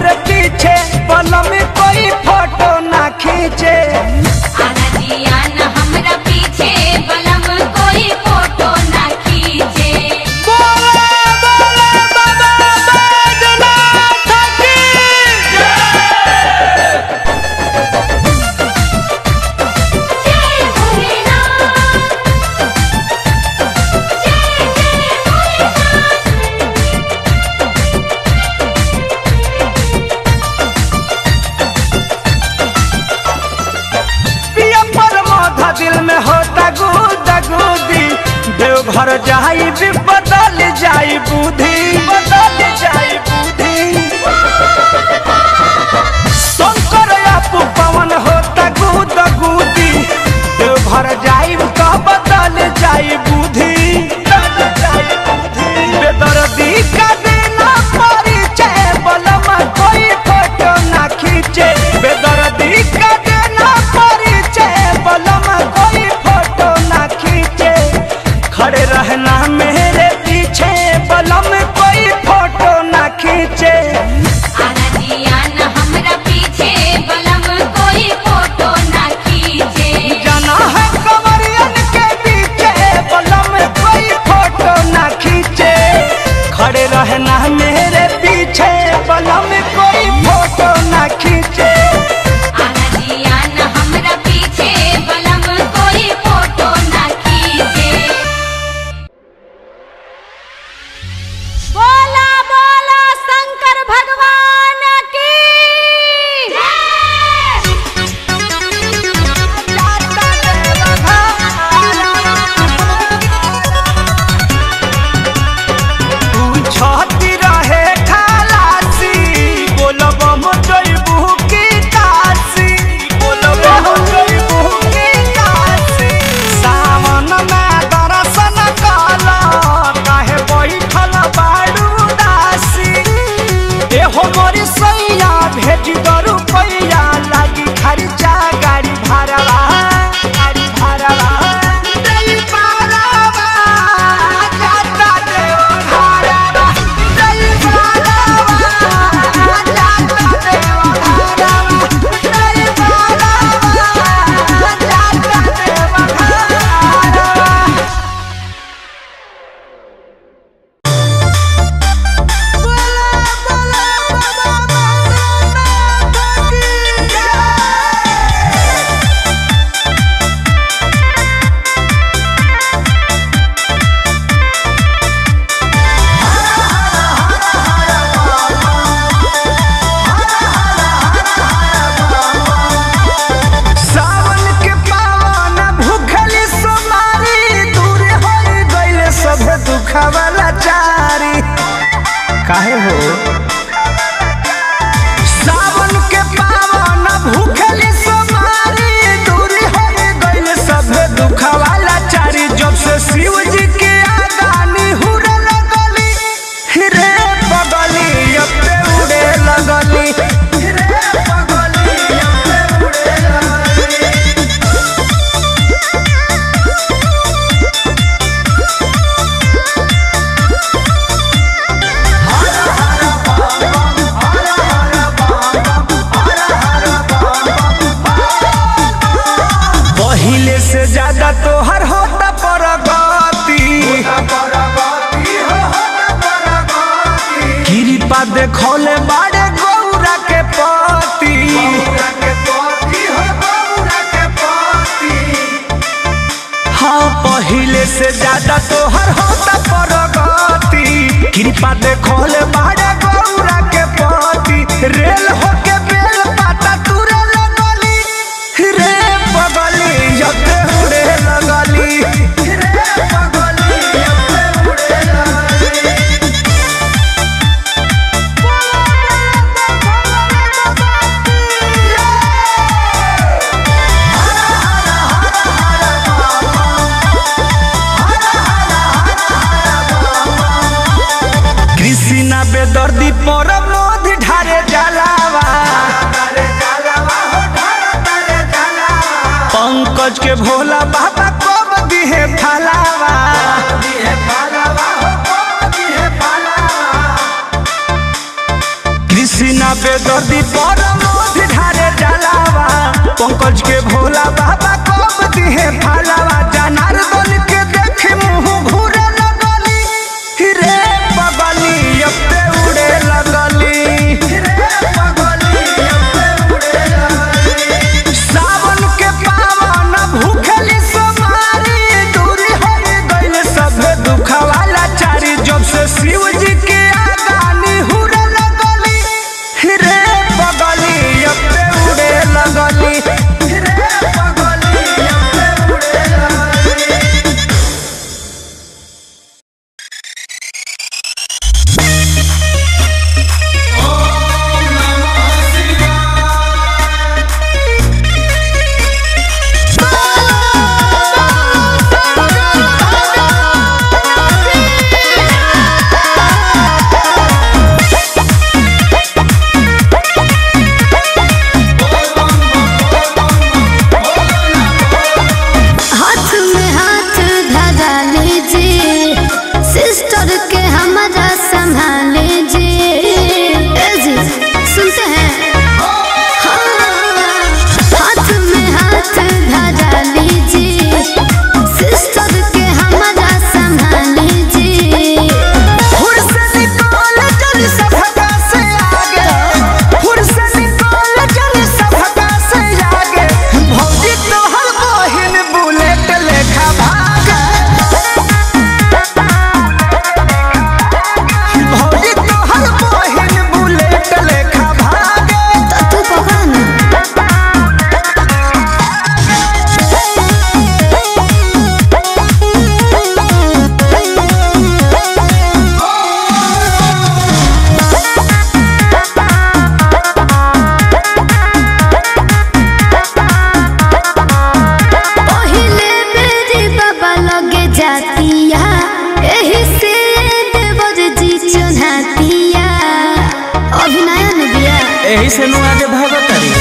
मेरे पीछे पलम में कोई फोटो ना खींचे आना जिया न हमरा पीछे बलम कोई फोटो ना खींचे बोले बोले बाबा बैजनाथ की जय भोलेनाथ जय जय भोलेनाथ पिया पर मोधा दिल में होता गुदा गुदी देवघर जाई भी बदल जाई बुद्धि बदल जाई बुद्धि शंकर आपू पवन होता गुदा गुदी देवघर जाई तो बदल जाई बुद्धि बदल जाई बुद्धि बेदर्दी का देना परिचय बलमा कोई फोटो ना खींचे बेदर्दी का देना परिचय बलमा कोई फोटो ना खींचे खड़े रहना मेरे पीछे बलम कोई फोटो ना खींचे आना जिया न हमरा पीछे बलम कोई फोटो ना खींचे जाना है कमरियन के पीछे बलम कोई फोटो ना खींचे खड़े रहना मेरे पीछे बलम कोई फोटो ना खींचे आना जिया न हमरा पीछे बलम कोई फोटो ना खींचे बोला बोला शंकर भगवान की छती रहे खलासी बोलब जइबू की काशी बोलब जइबू की काशी सावन में दर्शन काला काहे बैठल बाड़ू दासी एहो मोरी सैया भेज दरू पैया लागी खर्चा गाड़ी भाड़वा गाड़ी भाड़वा दई पारवा जाता देव भाड़वा दई पारवा जाता देव भाड़वा दई पारवा जाता देव भाड़वा सावन के पावन भूखली सोमारी दूर हो गइल सब दुखवाला चारी काहे हो सावन के पावन भूखली सोमारी दूर हो गइल सब दुखवाला चारी जब से शिव जी के आगानी हुरे लगली रे बगली अब पे उड़े लगली रे बगली अब पे उड़े लगली पहिले से ज्यादा तोहर होता परगति कृपा देखौले बाड़े गौरा के पति हाँ पहिले से ज्यादा तोहर होता परगति कृपा देखौले बाड़े गौरा के पति रेल होके बेल पाता तुरे लगली रे बगली जते उड़े लगली रे बगली जते उड़े लगली कृष्णा बेदर्दी पर मोध ढारे जलावा पंकज के भोला बाबा कब दिहे फलावा कृष्णा बेदर्दी पर मोध ढारे जलावा पंकज के भोला बाबा कब दिहे फालावा जनार्दन के देखे मुंह घूरे लगली रे बगली अब पे उड़े लगली रे बगली अब पे उड़े लगली सावन के पावन भूखली सोमारी दूरी हो गइल सब दुखवाला चारी जब से शिव जी के आगानी हुरे लगली रे बगली अब पे उड़े लगली रे बगली अब पे उड़े लगली हाथ में हाथ धरा लीजिए सिस्टर के हमारा संभाल लीजिए ए जी, सुनते हैं हाँ। हाथ में हाथ धरा लीजिए सिस्टर के हमारा संभाल लीजिए फुर्सत निकाल जल सभा से आगे फुर्सत निकाल जल सभा से आगे भौजी तोहर बहिन बुलेट लेखा भागे भौजी तोहर बहिन बुलेट लेखा भागे तो तू पकड़ ना पहिले बेरी बाबा लगे जातिया एही से देवर जी चुनातिया अभिनय ने दिया एही से नु आगे भागत तारी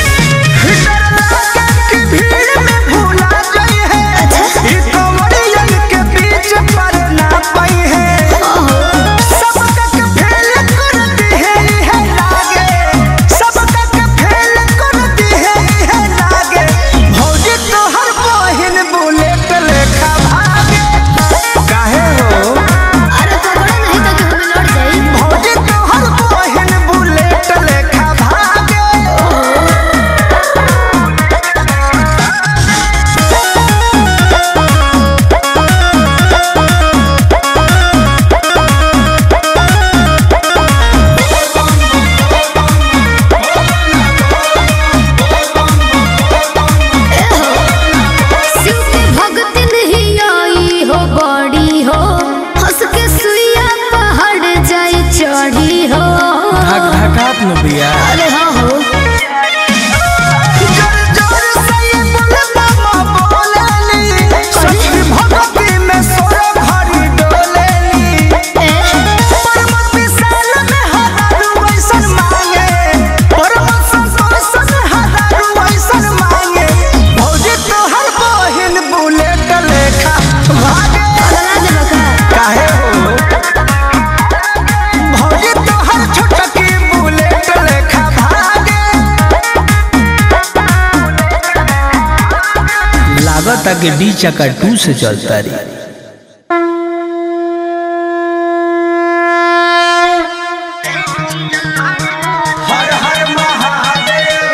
भीड़ में भूला गई है अच्छा। ई कमरियन के बीच पर ना पाई है सबका के फेल कर दी है इहे लागे सबका के फेल कर दी है इहे लागे भौजी तोहर बहिन बुलेट लेखा भागे काहे हो अरे पकड़ो नहीं तो कि हमें लड़ जाई भौजी तोहर बहिन बुलेट लेखा भागे शिव के भक्ति नहीं आई हो बड़ी हो हंस के सुइया पहाड़ जाई चढ़ी हो धक धकात न बिया अरे हाँ हो जोर जोर से ये बुलबुल बोलेली सच्ची भक्ति में सोर भरी डोलेली ए, परम विशाल में हजारू ऐसन मांगे परम संतोष में हजारू ऐसन मांगे भौजी तोहर बहिन बुलेट लेखा भागे पगला देबो का काहे हो भौजी तोहर छोटकी बुलेट लेखा भागे लागता कि डी चक्का टू से चलता रही हर हर महादेव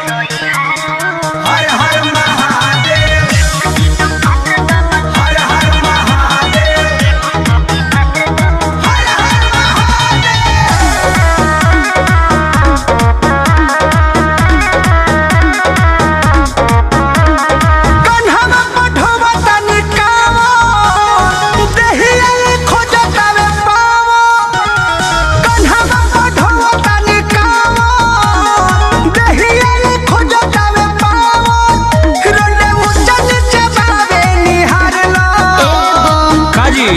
हर हर महादेव हर हर महादेव हर हर कन्हवा पठवा तनी कावा देहिया खोजतावे पावा कन्हवा पठवा तनी कावा देहिया खोजतावे पावा रोले ऊंचा नीचे बावे निहारला काजी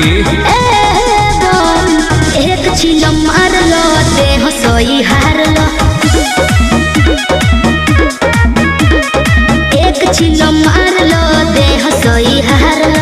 एक छिलो मारलो देह सोई हारलो एक छिलो मारलो देह सोई हारलो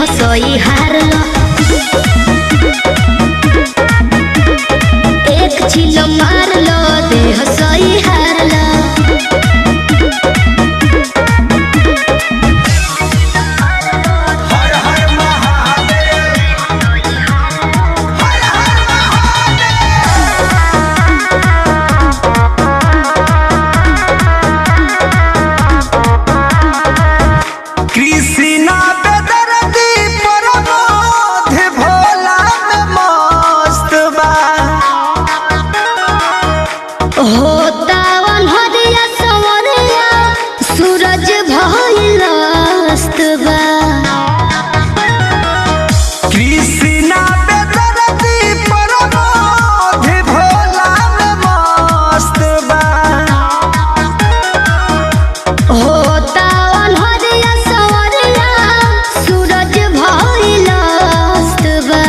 हसोई हारल एक चिलो मारल दे हसोई हारल हर हर महादेव हर हर कृष्णा बेदर्दी परमोध भोला में मस्त बा होता हरिया सवरिया सूरज भइल अस्त बा कृष्णा बेदर्दी परमोध भोला में मस्त बा होता हरिया सवरिया सूरज भइल अस्त बा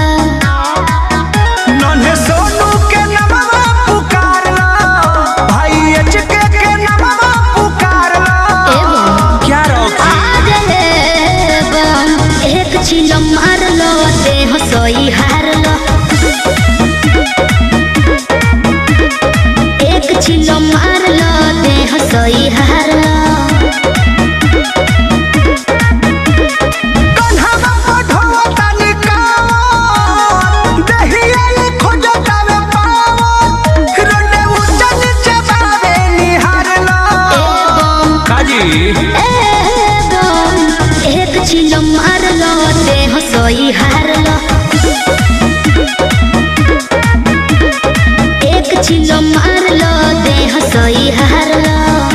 नन्हे सोनू के नमवा पुकारला भाई एचके के नमवा पुकारला एवं क्या रॉकी आगले बम एक चिलो मारलो देह सोई हारलो एक चिलो मारलो देह सोई हारलो कन्हवा पढ़वा तानी कावन दहिया ये खोजतावे पावन रोने ऊंचा नीचे बावे निहारला एवं काजी एवं एक चिलो मारलो देह सोई हारलो एक चिलो मारलो देह सोई हारलो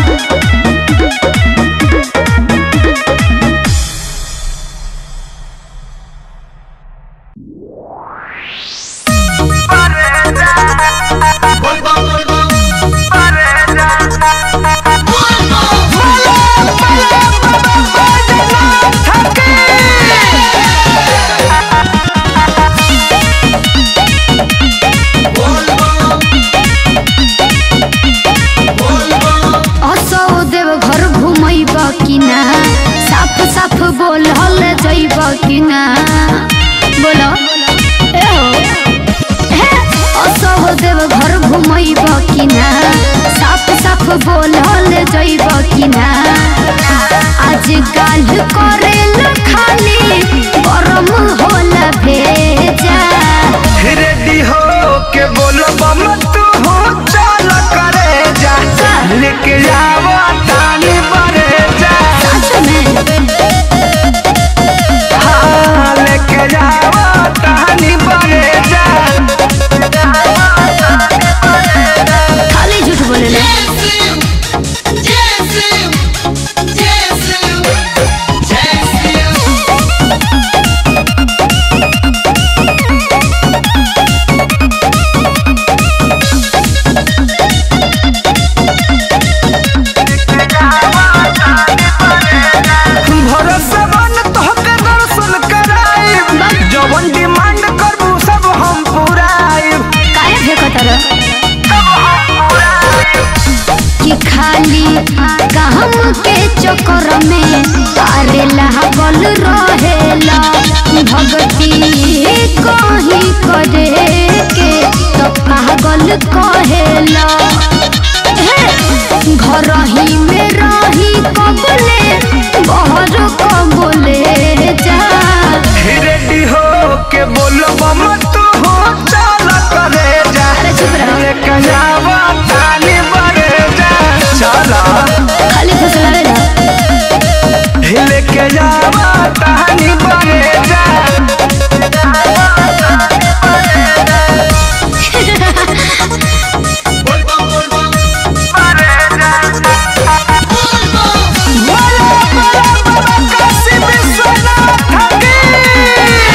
असो देव घर घुमैब कि ना साफ साफ बोलल जैब कि ना बोल ए हो हे, असो देव घर घुमैब कि ना साफ साफ बोलल जैब कि ना आज काल करेल खाली गरम होला भेजा रेडी हो के बोलो बम तू हो चल करे जा लेके जावा तानी बरे जा सच में हाँ लेके जावा तानी बरे जा खाली झूठ बोले भरोसा बन तोहके दर्शन कराइब जवन डिमांड करबू सब हम पुराइब काहे फेंकतर सब हम पुराइब कि खाली काम के चक्कर में तारे लागल रहेला भक्ति कहीं करे के तो पागल कहेला हे, घर ही में रही कबले बहर कबले जा रेडी हो के बोलो बम तू हो चल करे जा अरे चुप रहो। लेके जावा तानी बरे जा चला खाली फसलावे जा लेके जावा तानी बरे जा बोलो बोलो बाबा काशी विश्वनाथ की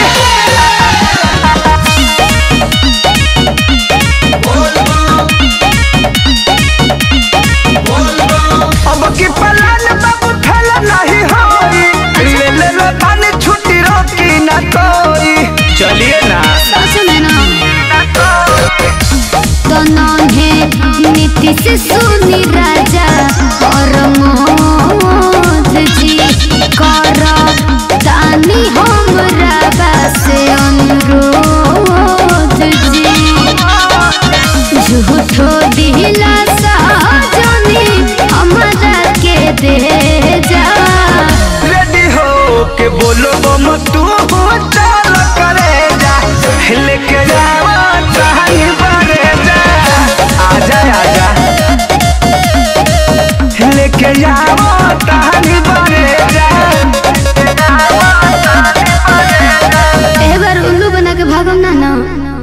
अब की पलान बाबू फैल नहीं होई ले ले लो तानी छुट्टी रोकी ना कोई चलिए ना सच में ना तो नन्हे नीतीश सुनी राजा और मोद जी कर तानी हम बोलो बम तू चल करे जा लेके जावा कहीं बड़े जा आजा आजा लेके जावा कहीं बड़े जा ए बार उल्लू बना के भागम ना ना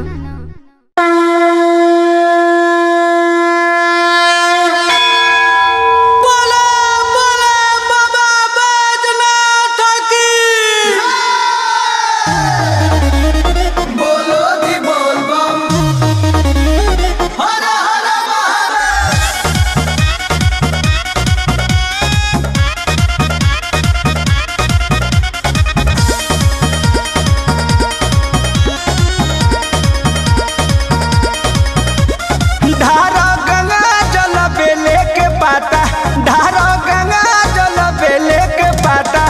धारा गंगा जल बेले के पाता धारा गंगा जल बेले के पाता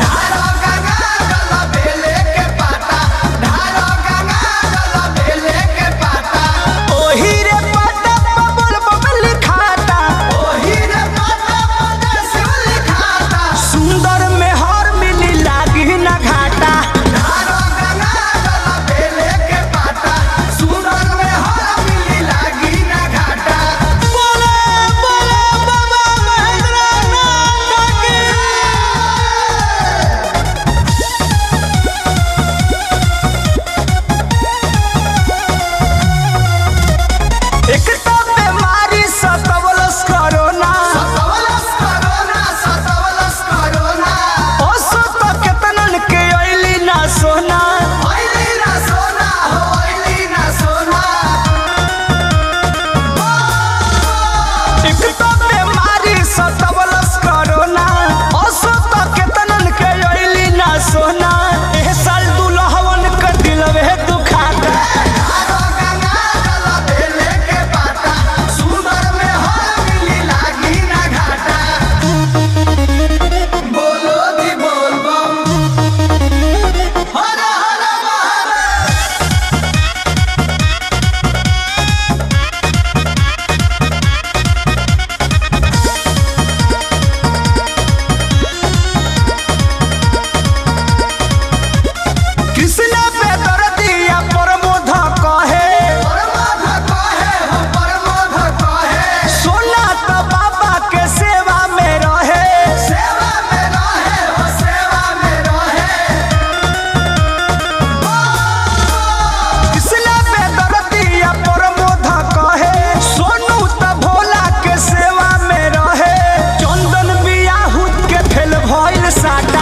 ओही रे पाता बबुल बबुल खाता सुंदर में हर मिली लागी ना घाटा बोले बोले बाबा महेंद्रनाथ की एक तो बीमारी सतवलस कोरोना ओसो तो केतनन के अइली ना सोना एक तो बीमारी सतवलस कोरोना ओसो तो केतनन के अइली ना सोना एह साल दुल्हवन के दिलवे दुखाता कृष्ण पे दर्दिया प्रमोद कहे सोना तो बाबा के सेवा में रहे कृष्ण पे दर्दिया प्रमोद कहे सोनू तो भोला के सेवा में रहे चंदन बियाहुत के फेल भइल साटा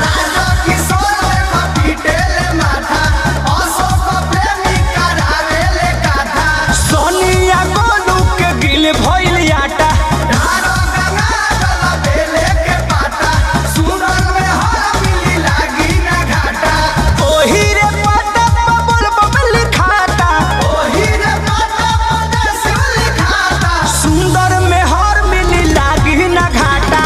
सोनिया गोलू के गिल भइल आटा ओही रे पाता बबुल बबुल खाता सुंदर में हर मिली लागी ना घाटा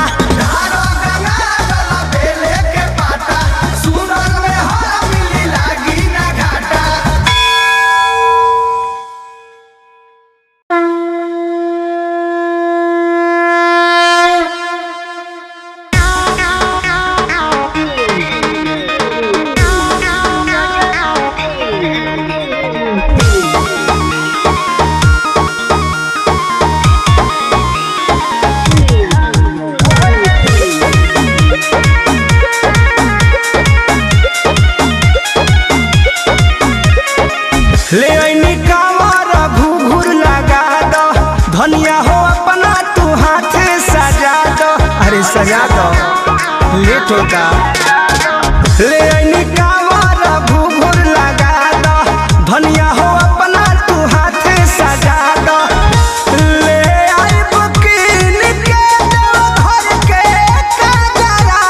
ले ऐनी कांवर घूघूर लगा दो धनिया हो अपना तू हाथ सजा दो अरे सजा दो लेट होगा ले ऐनी कांवर घूघूर लगा दो धनिया हो अपना तू हाथ सजा दो ले आई बुकीन के दो घर के कजरा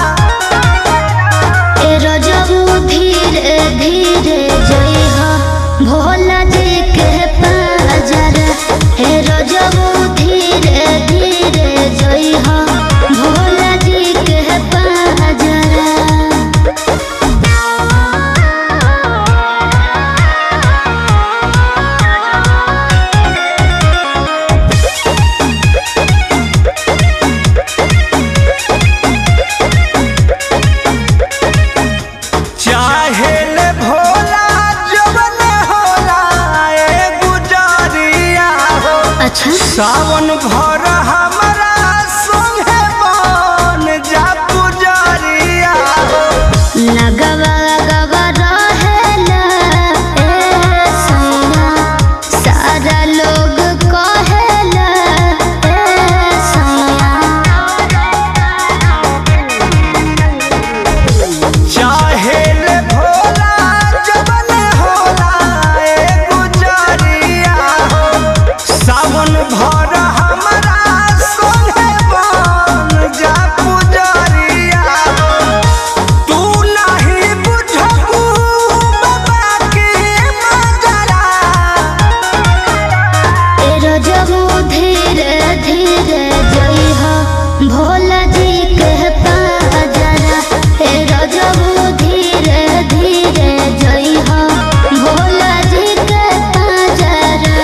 ए रजबू धीरे धीरे जइहा भोला जी के पाजर ए रजबू धीरे धीरे जइहा भोला जी के पाजर सावन भर हमरा संगे बन जा पुजरिया लगवा लगवा रहेला ए सैया सारा लोग कहेला ए सैया चाहे ले भोला जबन होला ए गुजरिया सावन भर हमरा संगे बन जा पुजरिया तू नहीं बुझबू बाबा के मजरा तेरो जबू धीरे धीरे जइहा भोला जी के पाजरा तेरो जबू धीरे धीरे जइहा भोला जी के पाजरा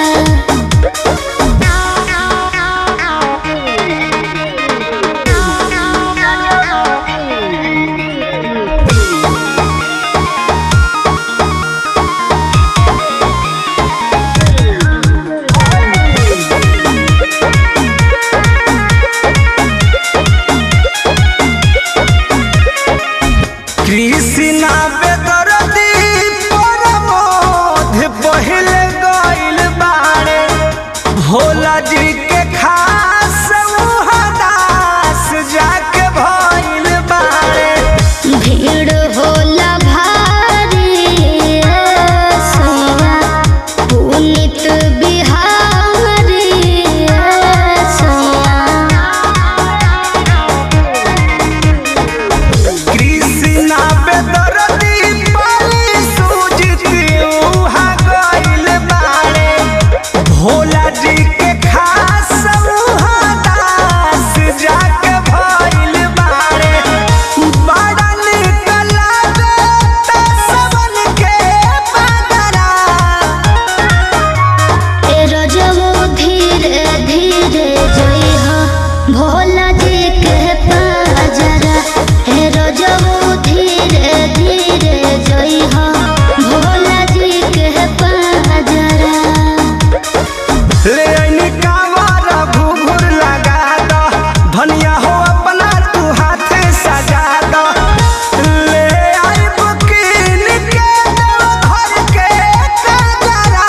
कृष्णा बेदरदी परमोध पहिले गइल बाड़े भोला जी के खास उहदास जाके भइल बाड़े भीड़ होला भारी ए सैया पुनित बिहारी ए सैया कृष्णा बेदरदी पाली सूझती उहा गइल बाड़े भोला जी के खास उहदास जाके भइल बाड़े बड़ा निक लागता सबन के बदरा तेरो जबो धीरे धीरे जइहा भोला जी के पाजरा तेरो जबो धीरे धीरे जइहा भोला जी के पाजरा ले आइनी कांवर घुघुर लगा द धनिया हो अपना तू हाथ सजा द ले आई बुकिन के दो घर के कजरा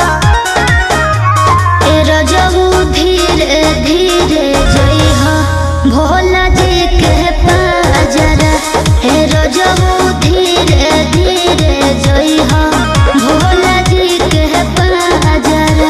तेरो जबू धीरे धीरे जइहा भोला जी के पाजरा तेरो जबू धीरे धीरे जइहा भोला जी के पाजरा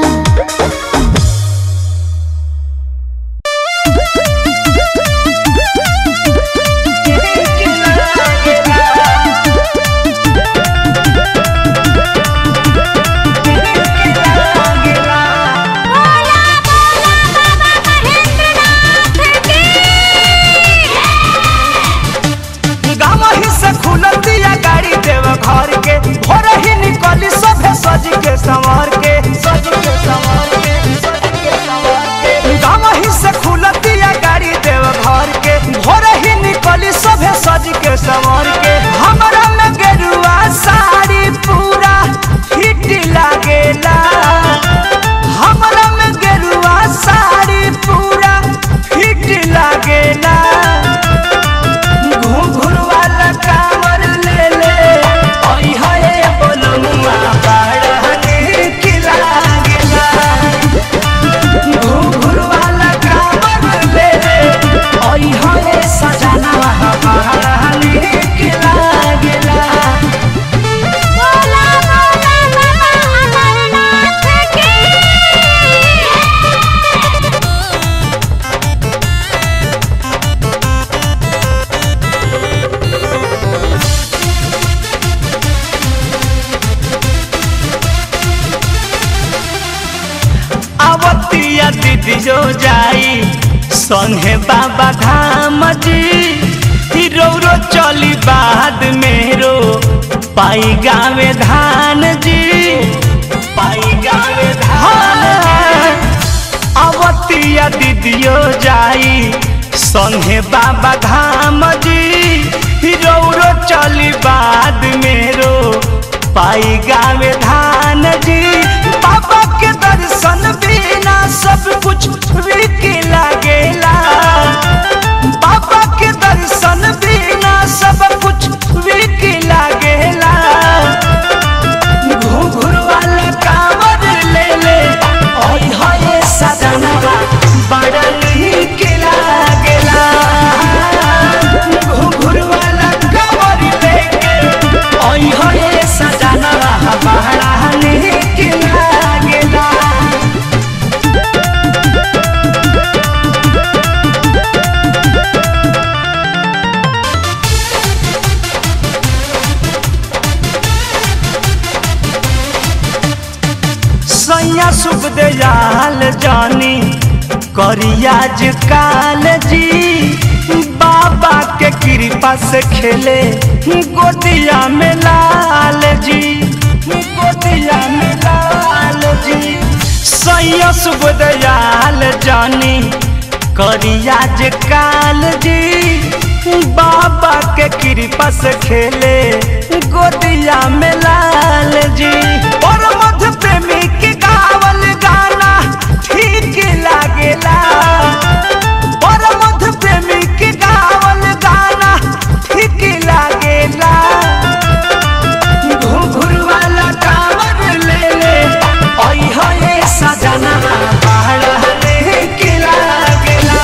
गावही से खुलल दिया गाड़ी देव घर के भोर ही निकली सभे सज के संवर के सज के संवर के सज के संवर के गावही से खुलल दिया गाड़ी देव घर के भोर ही निकली सभे सज के संवर के हमरा में गेरुआ साड़ी पूरा हिट लागेला हमरा में गेरुआ साड़ी पूरा हिट लागेला घुंघरू वाला कांवर ले ले ओई हाय बोलमुआ बाड़ा नीक लागेला घुंघरू वाला कांवर ले ले ओई हाय सजना बाड़ा नीक लागेला आवतिया दीदी जो जाई संगे बाबा धाम जी रौरो चली बाद मेरो पाई गावे धान जी पाई गावे धान अवतिया दीदियो जाई संगे बाबा धाम जी रौरो चली बाद मेरो पाई गावे धान जी बाबा के दर्शन बिना सब सब कुछ फीके लागेला बाबा के दर्शन बिना सब कुछ फीके लागेला घुंघरू वाला कांवर ले ले ओय होए सजनवा बड़ा नीक लागेला घुंघरू वाला कांवर लेके ओय होए सजनवा बड़ा नीक लागेला सैया सुख दयाल जानी करियाज काल जी बाबा के कृपा से खेले गोदिया में लाल जी गोदिया में लाल जी सैया सुख दयाल जानी करियाज काल जी बाबा के कृपा से खेले गोदिया में लाल जी और मध्य प्रेमी के गावल गाना ठीक लागेला और मध्य प्रेमी के गावल गाना ठीक लागेला घुंघरू वाला कांवर ले ले ओय होए सजना बड़ा नीक लागेला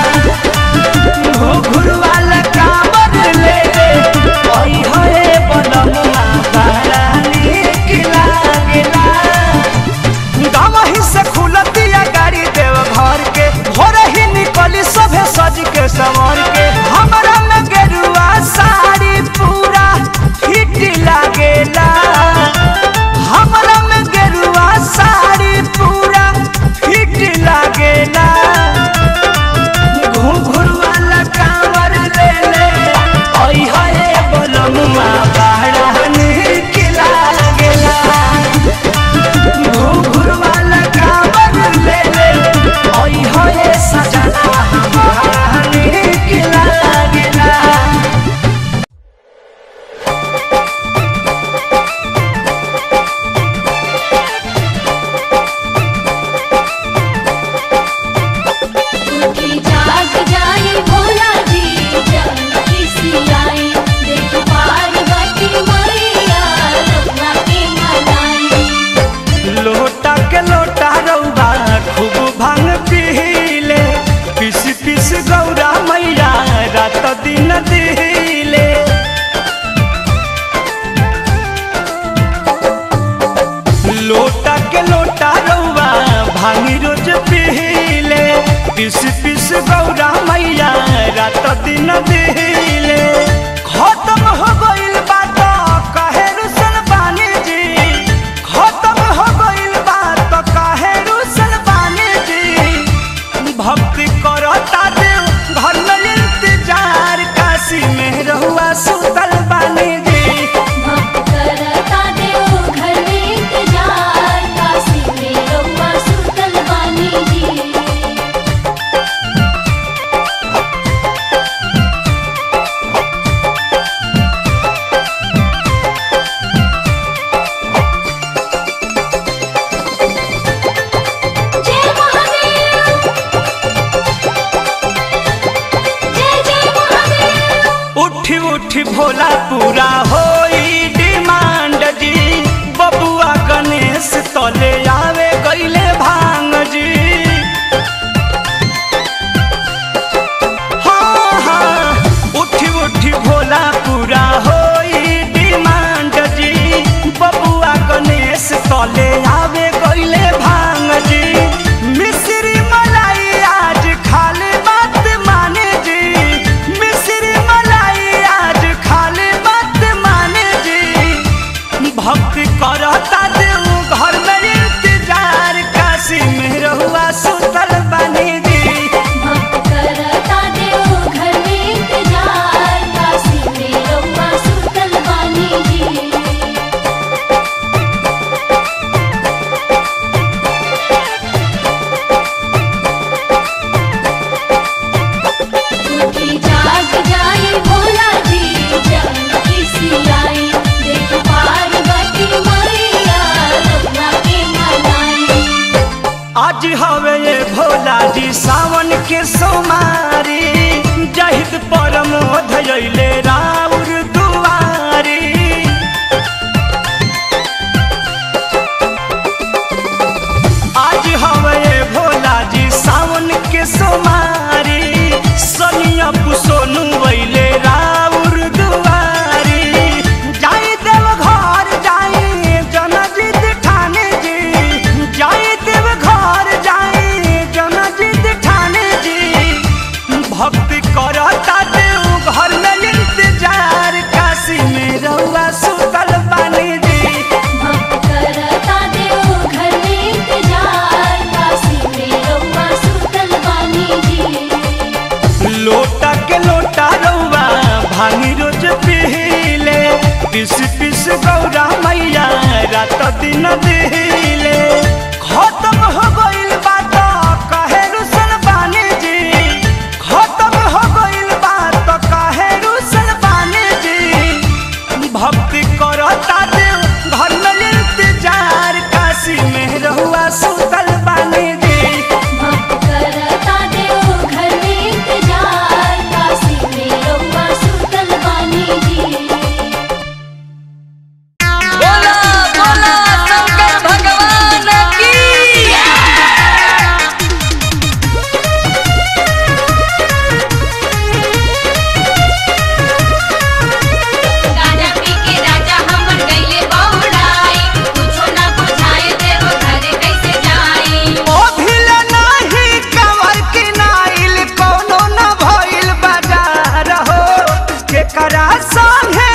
घुंघरू वाला कांवर ले ले ओय होए बनमुआ बड़ा नीक लागेला गावही से खुलतिया गाड़ी देव घर के भोर ही निकली सभे सज के संवर के हमरा में गेरुआ साड़ी पूरा फिट लागेला हमरा में गेरुआ साड़ी पूरा फिट लागेला घुंघरू वाला कांवर ले ले ओय होए बोलमुआ बड़ा नीक लागेला घुंघरू वाला कांवर ले ले ओय होए सजना हमारा नीक लागेला उठी जाग जाए भोला जी जानकी सियाए देख पार्वती मैया रघुना के मनाई लोटा के लोटा रौदा खूब भांग पीले पिस पिस गौरा मैया रात दिन दिले लोटा के लोटा रौदा भांगी रोज पीले पिस पिस गौरा मैया रात दिन दिले खत्म हो गइल बात कहे रुसन बानी जी खत्म हो गइल बात काहे रुसल बानी जी भक्ति करता देव घर में इंतजार काशी में रहुआ सुतल बानी जी भक्त करता देव घर में इंतजार काशी में रहुआ सुतल बानी जी जय महादेव जय जय महादेव उठी उठी भोला पूरा होई डिमांड जी बबुआ गणेश तले आवे गईले भांग जी हाँ हाँ उठी उठी भोला पूरा होई डिमांड जी बबुआ गणेश तले आवे गईले भांग जी मिश्री मलाई आज खाली बात माने जी मिश्री मलाई आज खाली बात माने जी भक्ति करता देव घर में इंतजार काशी में रहुआ सुतल बानी जी भक्त करता देव घर में इंतजार काशी में रहुआ सुतल बानी जी उठी जाग जाए भोला जी जानकी सियाए देख पार्वती मैया रघुना के मनाई आज हवे ये छुट्टी न दिले खत्म हो गइल बात कहे रुसल बानी जी खत्म हो गइल बात कहे रुसल बानी जी भक्ति करता देव घर में इंतजार काशी में रहुआ सुतल बानी जी भक्त करता देव घर में इंतजार काशी में रउआ सुतल बानी जी बोला बोला शंकर भगवान की गाजा पी के राजा हमर गइले बहुड़ाई कुछो ना बुझाए देव घरे कैसे जाई ओ भिल नाही कवर के नाइल कोनो न भइल बाजार हो केकरा संगे